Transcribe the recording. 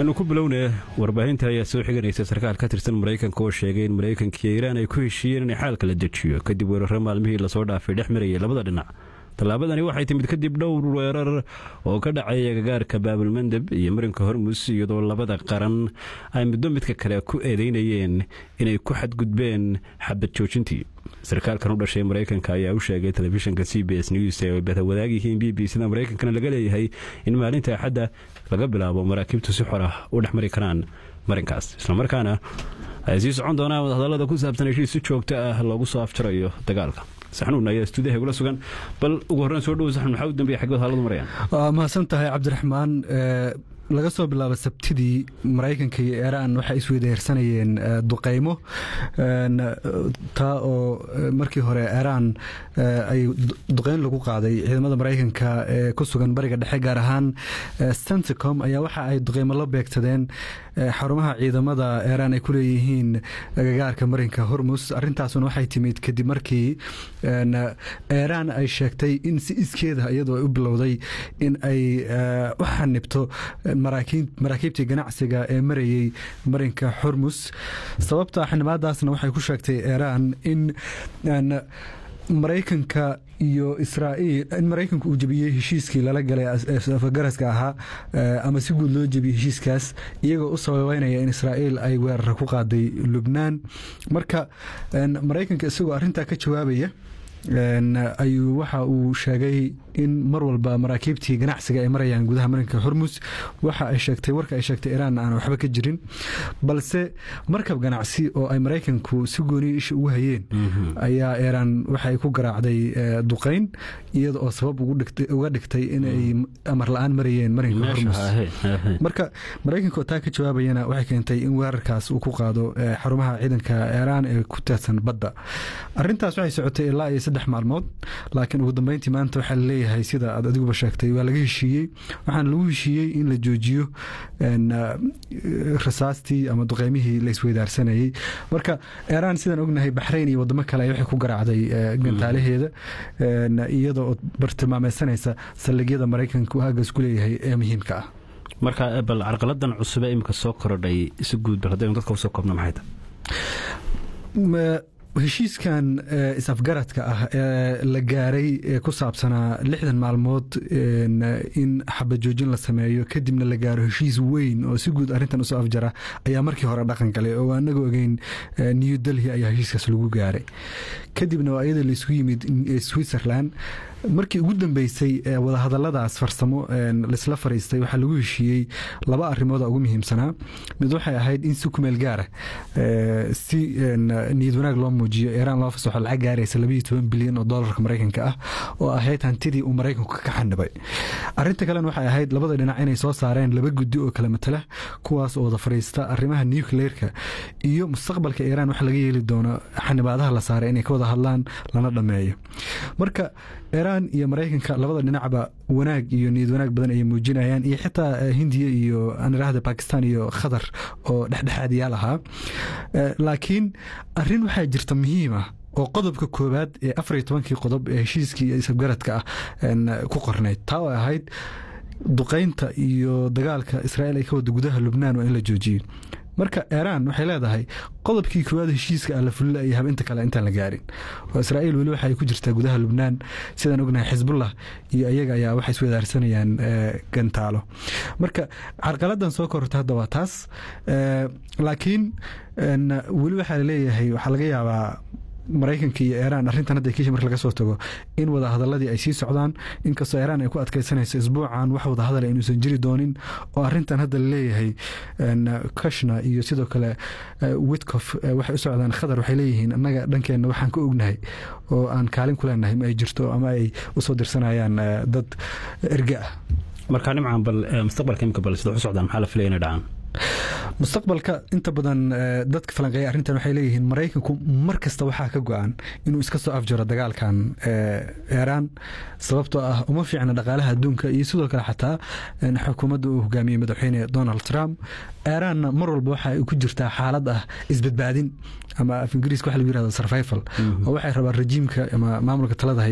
aynu ku bilownay warbaahinta ayaa soo xiganaysa sarkaal ka tirsan maraykanka oo sheegay in maraykanka iyo iiraan ay ku heshiiyeen inay xaalka la dejiyo kadib weeraro maalmihii lasoo dhaafay dhex marayay labada dhinac tallaabadani waxay timid kadib dhowr weerar oo ka dhacay agagaarka baabulmandeb iyo marinka hormus iyadoo labada qaran ay muddo midka kale ku eedeynayeen inay ku xadgudbeen xabad joojintii sarkaalkan u dhashay maraykanka ayaa u sheegay telefishinka c b s news ee bada wadaag yihiin b b sida maraykankana laga leeyahay in maalinta axadda laga bilaabo maraakiibtu si xor ah u dhex mari karaan marinkaas islamarkaana ay sii socon doonaan wadahadallada ku saabsan heshiis si joogto ah loogu soo afjarayo dagaalka saxnuun ayaa stuudiyaha igula sugan bal ugu horreyn soo dhowo saxnuun maxaa u dambeeya xaggood haaladu marayaan waa mahadsan tahay cabdiraxmaan laga soo bilaabo sabtidii maraykanka iyo iiraan waxay isweydaarsanayeen duqaymo taa oo markii hore iiraan ay duqayn lagu qaaday ciidamada maraykanka ee ku sugan bariga dhexe gaar ahaan centicom ayaa waxa ay duqaymo la beegsadeen xarumaha ciidamada iiraan ay ku leeyihiin agagaarka marinka hormus arintaasuna waxay timid kadib markii iiraan ay sheegtay in si iskeeda iyadoo ay u bilowday in ay u xanibto maraakiibtii ganacsiga ee marayey marinka xormus sababta xanimaadaasna waxay ku sheegtay iiraan in maraykanka iyo israa'iil in maraykanku uu jebiyey heshiiskii lala galay afgaraska ahaa ama si guud loo jebiyey heshiiskaas iyagoo u sababeynaya in israa'iil ay weerara ku qaaday lubnaan marka maraykanka isagoo arintaa ka jawaabaya ayuu waxa uu sheegay in mar walba maraakiibtii ganacsiga ay marayaan gudaha marinka hormus waxa ay sheegtay warka ay sheegtay iiraan aan waxba ka jirin balse markab ganacsi oo ay maraykanku si gooniya isha ugu hayeen ayaa iiraan waxay ku garaacday duqayn iyada oo sabab uga dhigtay inay amar la-aan marayeen marinka hormus marka maraykanka oo taa ka jawaabayana waxay keentay in weerarkaas uu ku qaado xarumaha ciidanka iiraan ee ku teedsan badda arintaas waxay socotay ilaa iyo saddex maalmood laakiin ugu dambeyntii maanta waxaa laleeyahay sida aad adiguba sheegtay waa laga heshiiyey waxaana lagu heshiiyey in la joojiyo rasaastii ama duqeymihii la isweydaarsanayey marka iiraan sidaan ognahay baxrayn iyo wadamo kale waxay ku garaacday gantaalaheeda iyada oo bartilmaameysanaysa saldhigyada maraykanka uu haggaas ku leeyahay ee muhiimka ah marka bal carqaladan cusube imika soo korodhay si guud bal haddaynu dadka usoo koobno maxay tahay heshiiskan is-afgaradka ah ee la gaaray ee ku saabsanaa lixdan maalmood in xabajoojin la sameeyo kadibna la gaaro heshiis weyn oo si guud arrintan usoo afjara ayaa markii hore dhaqan galay oo anaga ogeyn new delhi ayaa heshiiskaas lagu gaaray kadibna waa iyada laisku yimid switzerland markii ugu dambeysay wadahadaladaas farsamo laisla fariistay waxaa lagu heshiiyey laba arimooda ugu muhiimsanaa mid waxay ahayd in si kumeel gaara si niyad wanaag loo muujiyo iiraan loo fasaxo lacag gaaraysa labayo toban bilyan oo doolarka maraykanka ah oo ahayd hantidii uu maraykanku ka xanibay arinta kalena waxay ahayd labada dhinac inay soo saareen laba guddi oo kala matala kuwaas oo wada fariista arrimaha nucleerka iyo mustaqbalka iiraan waxa laga yeeli doono xanibaadaha la saaray inay ka wada hadlaan lana dhameeyo marka iiraan iyo maraykanka labada dhinacba wanaag iyo niyad wanaag badan ayay muujinayaan iyo xitaa hindiya iyo anirahda bakistan iyo khatar oo dhexdhexaadiyaal ahaa laakiin arin waxaa jirta muhiim ah oo qodobka koowaad ee afar iyo tobankii qodob ee heshiiskii iyo isabgaradka ah ku qornayd taa oo ahayd duqaynta iyo dagaalka israa'iil ay ka wada gudaha lubnaan waa in la joojiyo marka iiraan waxay leedahay qodobkii koowaad heshiiska ah la fulila iyo habinta kale intaan la gaarin oo israa'iil weli waxay ku jirtaa gudaha lubnaan sidaan ognahay xisbullah iyo iyaga ayaa waxay iswadaarsanayaan gantaalo marka carqaladan soo kororta hadda waa taas laakiin weli waxaa laleeyahay waxaa laga yaabaa maraykanka iyo iiraan arrintan hadda kiisha marka laga soo tago in wadahadaladii ay sii socdaan inkastoo iiraan ay ku adkaysanayso isbuucan wax wadahadala inuusan jiri doonin oo arrintan hadda laleeyahay kashna iyo sidoo kale witcof waxay u socdaan khadar waxay leeyihiin annaga dhankeenna waxaan ka ognahay oo aan kaalin ku leenahay ma ay jirto ama ay usoo dirsanayaan dad erge ah markaa nimcan bal mustaqbalka imika bal sida u socdaan maxaa la filaya inay dhacaan mustaqbalka inta badan dadka falanqeeya arrintan waxay leeyihiin maraykanku mar kasta waxaa ka go-an inuu iska soo afjaro dagaalkan iiraan sababtoo ah uma fiicna dhaqaalaha adduunka iyo sidoo kale xataa xukuumadda uu hogaamiyey madaxweyne donald trump iiraanna mar walba waxa ay ku jirtaa xaalad ah isbadbaadin ama af ingiriiska waxa lagu yirahdo survival oo waxay rabaan rejiimka ama maamulka talada